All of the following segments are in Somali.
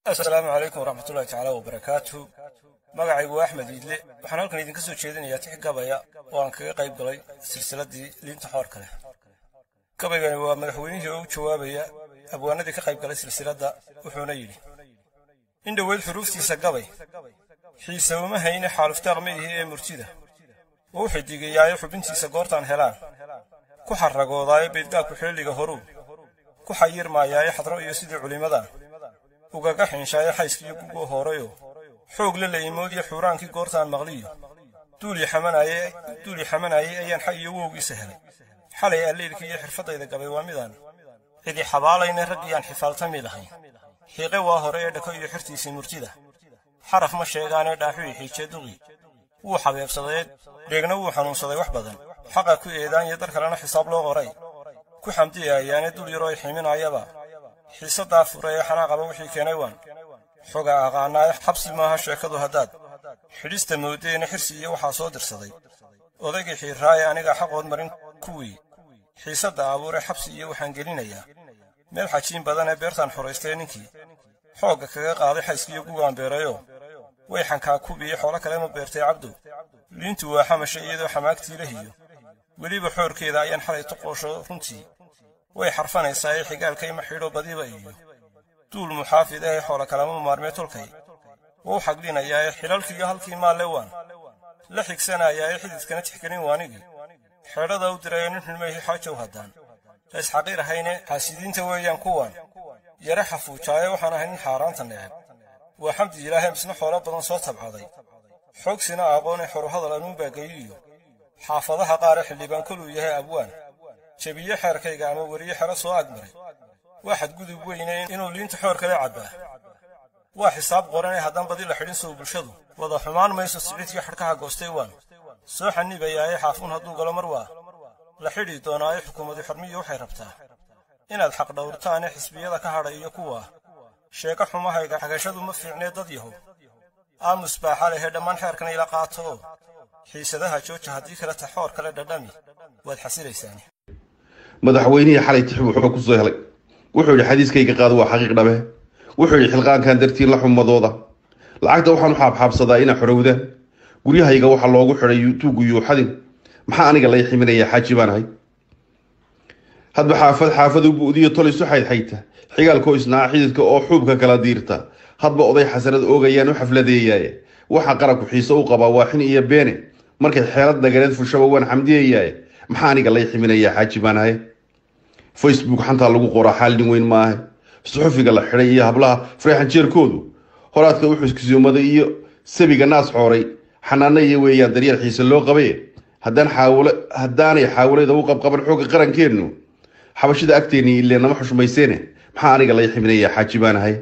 asalaamu calaykum waraxmatullahi tacaala wabarakaatu magacaygu waa axmed iidle waxaan halkan idinka soo jeedinayaa tix gabaya oo aan kaga qayb galay silsiladdii liinta xoorka leh gabaygani waa madaxweynihii oo u jawaabaya abwaanadii ka qayb galay silsiladda wuxuuna yidhi in dhoweyd xuruuftiisa gabay xiise uma hayne xaaluftaaq ma ihi ee murtida wuu xidigayaayo xubintiisa goortaan helaan ku xarragoodaayo beydgaabku xeelliga horuu ku xayirmaayaayo xadro iyo sidii culimmadan ugaga xiinshaayo xayskiyo gugoo horeyo xoog la laymoodiyo xuuraankii goortaan maqliyo duulii xamanaayey ayaan xag iyo wowgiisa helay xalay alleelkii iyo xirfaddayda gabay waa midaan cidi xabaalayna raggiyaan xifaaltami lahayn xiiqe waa hore ee dhako iyo xirtiisii murtida xaraf ma sheegaanee dhaaxuyi xiijee duqi wuu xabeebsadee dheegna wuu xanuunsaday wax badan xaqa ku eedaanya dar kalena xisaab loo qoray ku xamdiyayaane dul yaroo ximinaayaba xiisaddaa fure ee xanaaqaba wixii keenay waan xoga aqaanaayo xabsi maaha sheekadu haddaad xidhista moodeena xirsi iyo waxaa soo dirsaday odaygii xiirraaye aniga xaqood marin kuwii xiisadda abuure xabsi iyo waxaan gelinayaa meel xajiin badan ee beertaan xoraystay ninkii xoogga kaga qaaday xayskiyo gugaan beerayo way xankaa kubiiyo xoolo kale ma beertay cabdow liintu waa xamasha iyadoo xamaagtii lahiyo weliba xoorkeeda ayaan xalay tuqoosho runtii way xarfanaysaa ee xigaalkayma xidho badiba iyo duul muxaafid ahe xoolo kalama maarmee tolkay wuu xaglinayaa ee xilalkiiyo halkii maalle waan la xigsanayaa ee xididkana tixgelin waanigii xeedhada u dirayo nin xulmayhi xaajow haddaan lays xaqiir ahayne xaasidiinta weeyaan kuwan yare xafuujaaye waxaan ahay nin xaaraanta neceb waa xamdi ilaahay misna xoolo badan soo tabcaday xoogsina aqoone xoruhadal anuunbaa geyiyo xaafadaha qaare xildhibaan koluu yahay abwaan jebiye xeerkayga ama weriye xero soo agmaray waa xadgudub weyne inuu liinta xoor kale cabbaa waa xisaab qoranee haddaan badi la xidhin sow bulshadu wada xumaan mayso siciidkii xadhkaha goostay waan soo xanibayaaye xaafuun hadduu galo mar waa la xidhi doonaayo xukuumadu xormiyo waxay rabtaa inaad xaq dhowrtaane xisbiyada ka hadhay iyo kuwaa sheeko xumahayga xagashadu ma fiicnee dad yahow aamus baaxa lehee dhammaan xeerkana ila qaato oo xiisadaha jooja haddii kale ta xoor kale dhadhami waad xasilaysaani madaxweynihii xalay tix wuxuu ku soo helay wuxuu yidhi xadiiskayga qaado waa xaqiiq dhabe wuxuu yidhi xilqaankan dartii la xumadooda lacagta waxaan u xaabxaabsadaa inaa xorowdaan guryahayga waxaa loogu xidhay tuugu yuuxadin maxaa aniga lay ximinayaa xaaji baan ahay hadba xaafad xaafad u bu'diyo tol isu xaydxayta xigaalkoo isnaa xididka oo xuubka kala diirta hadba oday xasanad oogayaan u xafladeeyaaye waxa qaranku xiise u qabaa waa xin iyo beene markay xeelad nagareed fushaba waan xamdiyayaaye maxaa aniga lay ximinayaa xaaji baan ahay facebook xantaa lagu qoraa xaalin weyn ma ahe suxufiga la xidhay iyo hablaha fareexanjeerkoodu horaadka u xuskisoomaday iyo sabiga naas xooray xanaana iyo weeyaan daryeel xiise loo qabaye haddaan xaawle haddaanay xaawalada u qabqaban xoogga qarankeennu xabashida agteennii ilee nama xushmayseene maxaa aniga lay ximinayaa xaaji baan ahay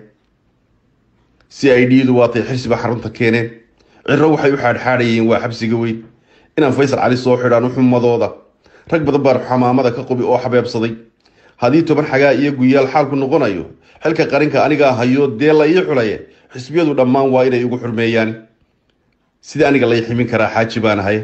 c i d du waatay xirsiba xarunta keeneen ciro waxay u xaadxaadhayeen waa xabsiga weyn inaan faysal cali soo xidhaan u xumadooda rag badan baan xamaamada ka qubi oo xabeebsaday haddii toban xagaa iyo guyaal xaalku noqonayo xilka qarinka anigaa hayo dee la ii xulaye xisbiyadu dhammaan waa inay igu xurmeeyaan sida aniga lay ximin karaa xaaji baan ahay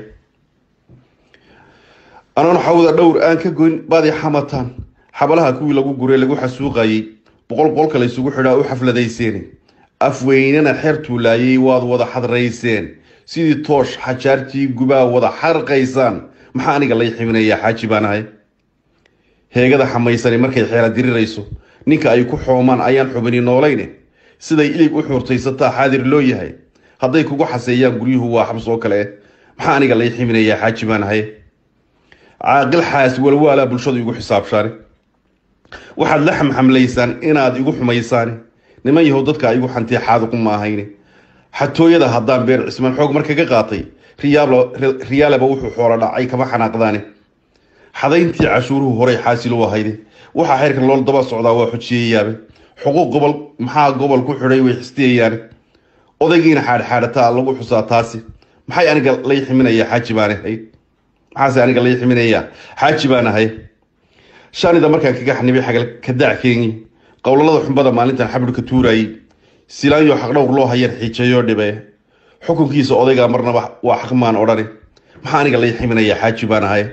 anoon xawda dhowr aan ka goyn baad i xamataan xabalaha kuwii lagu guree lagu xasuuqayey boqol qolka laysugu xidhaa u xafladayseene afweynena xeer tuulaayey waad wada xadrayseen sidii toosh xajaartii gubaa wada xarqaysaan maxaa aniga lay ximinayaa xaaji baan ahay heegada xamaysani markay xeela dirirayso ninka ay ku xoomaan ayaan xubini noolayne siday ilig u xuurtaysataa xaadir loo yahay hadday kugu xaseeyaan guryuhu waa xabs oo kale maxaa aniga lay ximinayaa xaaji baan ahay caaqil xaas walwaalaa bulshadu igu xisaabshaane waxaad la xamxamlaysaan inaad igu xumaysaane niman yahow dadka igu xantee xaaduqu ma ahayne xatooyada haddaan beer cismaan xoog markaga qaatay riyaaleba wuxuu xoolo dhacay kama xanaaqdaane xadayntii cashuuruhu horey xaasilu ahayde waxaa xeerka loo daba socdaa waa xojiyayaabe xuquuq gobol maxaa gobol ku xidhay way xistiyayaane odaygiina xaadxaadhataa lagu xusaa taasi maxay aniga lay ximinayaa xaaji baan ahay maxaase aniga lay ximinayaa xaaji baan ahay shanida markaan kaga xanibay xagal kadac keenyi qowlalada xumbada maalintan xabirka tuurayey silaanyo xaqdhowr loo hayar xiijayoo dhibe xukunkiisa odaygaa marnaba waa xaqmaan odhane maxaa aniga lay ximinayaa xaaji baan ahay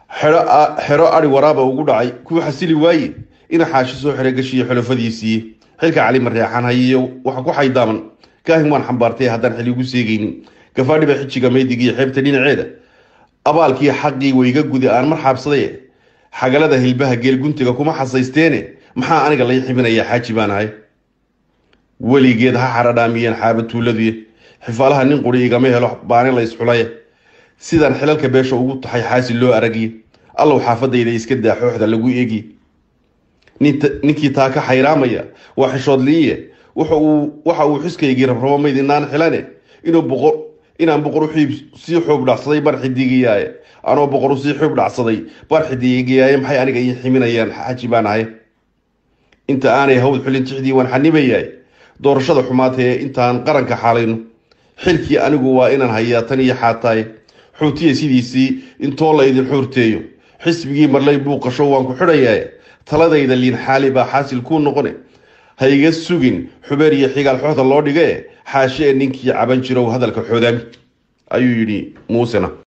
xero ari waraaba ugu dhacay kuwa xasili waaye ina xaashi soo xeray gashiyo xulafadiisiiye xilka cali mareexan hayiyo waxa ku xaydaaman kaahin waan xambaartay haddaan xil igu seegaynin gafaadhiba xijiga maydigiiyo xeebta dhinaceeda abaalkii xaqii wayga gudi aan mar xaabsaday xagalada hilbaha geelguntiga kuma xasaysteene maxaa aniga lay xibinayaa xaaji baan ahay weligeed ha xaradhaamiyeen xaaba tuuladiy xifaalaha nin quri igama helo baani la isxulaya sidaan xilalka beesha ugu taxay xaasil loo aragiye allow xaafadayda iska daa xooxda lagu eegiye ninkii taa ka xayraamaya waa xishoodliiye waxa uu xuskaygii rabrabo maydinaan xilane inaan boqor sii xoob dhacsaday bar xidigiyaaye anoo boqor sii xoob dhacsaday bar xidigiyaaye maxay aniga ii ximinayaan xaaji baan ahay inta aanay hawd xulin tixdii waan xanibayaay doorashada xumaatee intaan qaranka xaalayno xilkii anigu waa inaan hayaa tan iyo xaataaye xuutiya sidiisii intoo la idin xuurteeyo xisbigii marlay buuqasho waan ku xidhayaa taladayda liin xaali baa xaasil kuu noqone ha iga sugin xubeer iyo xigaal xooda loo dhige xaashe ee ninkii caban jirow hadalka xoodaami ayuu yidhi muusena